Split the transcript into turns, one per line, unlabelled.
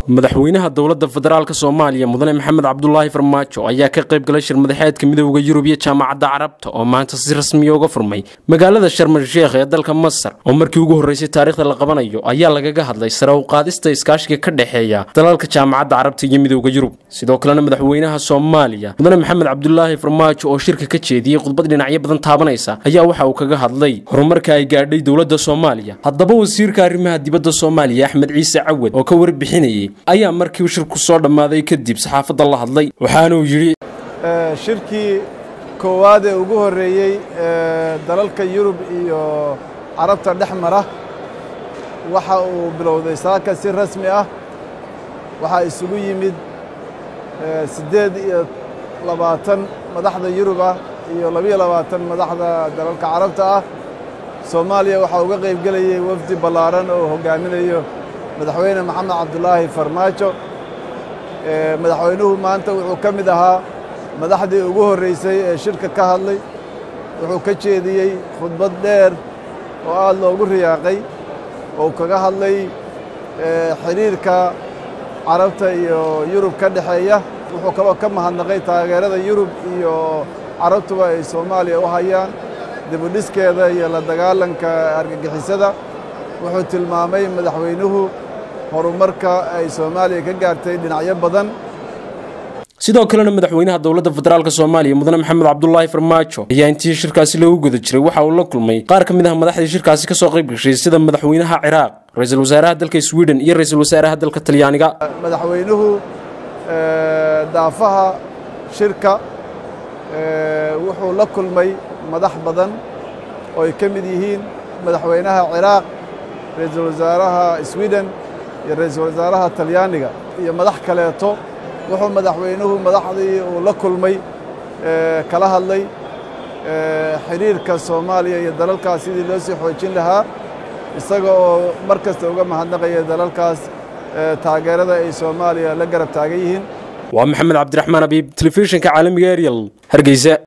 madaxweynaha dowladda federaalk soomaaliya mudane maxamed cabdulaahi farmaajo ayaa ka qayb galay shir madaxeedka midooda yurub iyo jaamacadda carabta oo maanta si rasmiya uga furmay magaalada sharmal sheekh ee dalka masar oo markii ugu horreysay taariikhda la qabanayo ayaa lagaga hadlay sare u qaadista iskaashiga ka dhexeeya dalalka jaamacadda carabta iyo midooda yurub sidoo kalena madaxweynaha soomaaliya mudane maxamed cabdulaahi farmaajo oo shirka ka jeediyey khudbad dhinacyo badan taabanaysa ayaa waxa uu kaga hadlay horumarka ay gaadhay dowladda soomaaliya haddaba wasiirka arrimaha dibadda soomaaliya axmed ciise cawad oo ka warbixinayay ayaa markii shirku soo dhammaaday kadib saxaafadda la hadlay waxaanuu yidhi
shirkii koowaad ee ugu horreeyey dalalka yurub iyo carabta dhex mara waxa uu bilowday saaka si rasmi ah waxaa isugu yimid siddeed iyo labaatan madaxda yurub ah iyo labiyo labaatan madaxda dalalka carabta ah soomaaliya waxaa uga qayb gelayay wafdi ballaaran oo hoggaaminayo madaxweyne maxamed cabdulaahi farmaajo madaxweynuhu maanta wuxuu ka mid ahaa madaxdii ugu horreysay ee shirka ka hadlay wuxuu ka jeediyey khudbad dheer oo aad loogu riyaaqay oo kaga hadlay xidhiirka carabta iyo yurub ka dhexeeya wuxuu kaloo ka mahadnaqay taageerada yurub iyo carabtuba ay soomaaliya u hayaan dibudhiskeeda iyo la dagaalanka argagixisada wuxuu tilmaamay madaxweynuhu horumarka ay soomaaliya ka gaartay dhinacyo badan
sidoo kalena madaxweynaha dowladda federaalk soomaaliya mudane maxamed cabdulaahi farmaajo ayaa intii shirkaasi lagu guda jiray waxa uu la kulmay qaar ka mid ah madaxdii shirkaasi ka soo qayb gashay sida madaxweynaha ciraaq ra-iisul wasaaraha dalka sweden iyo ra-iisul wasaaraha dalka talyaaniga
madaxweynuhu daafaha shirka wuxuu la kulmay madax badan oo ay ka mid yihiin madaxweynaha ciraaq ra-iisul wasaaraha sweden iyo ra-iisul wasaaraha talyaaniga iyo madax kaleeto wuxuu madaxweynuhu madaxdii uu la kulmay kala hadlay xidhiirka soomaaliya iyo dalalkaas sidii loo sii xoojin lahaa isaga oo mar kasta uga mahadnaqaya dalalkaas taageerada ay soomaaliya la garab taagan yihiin
waa maxamed cabdiraxmaan abiib telefishinka caalamiga ariel hargeysa